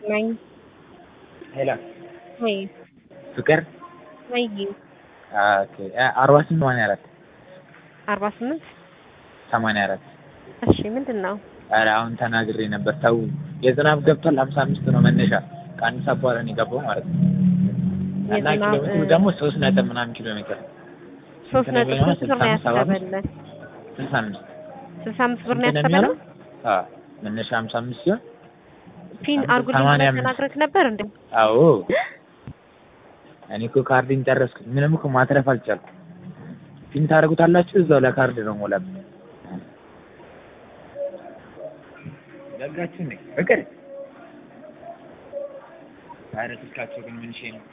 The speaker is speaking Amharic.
ነኝ። ሄሎ ወይ ፍቅር ወይ ኦኬ አርባ ስምንት ሰማንያ አራት አርባ ስምንት ሰማንያ አራት እሺ ምንድን ነው? ኧረ አሁን ተናግሬ ነበር ተው የዝናብ ገብቷል ሀምሳ አምስት ነው መነሻ ከአንድ ሰዓት በኋላ ነው የገባው ማለት ነው እና ኪሎ የዝናብ ሜትሩ ደግሞ ሶስት ነጥብ ምናምን ኪሎ ሜትር ሶስት ስንት ነጥብ ነው ስንት ብር ነው ስልሳ አምስት ሰባ አምስት? ያሰበልን? ስልሳ አምስት ስልሳ አምስት ብር ነው ስንት ነው ያሰበልን? የሚሆነው? አዎ መነሻ ሀምሳ አምስት ሲሆን ፒን አንድ አርጉልኝ ሰማንያ ብለህ አምስት ተናግረህ ነበር እንዴ? አዎ እኔ እኮ ካርድን ጨረስኩት ምንም እኮ ማትረፍ አልቻልኩም ፒን ታደርጉታላችሁ እዛው ለካርድ ነው ሞላ ዘጋችሁ እንዴ ፍቅር ኧረ ስልካቸው ግን ምን ሼ ነው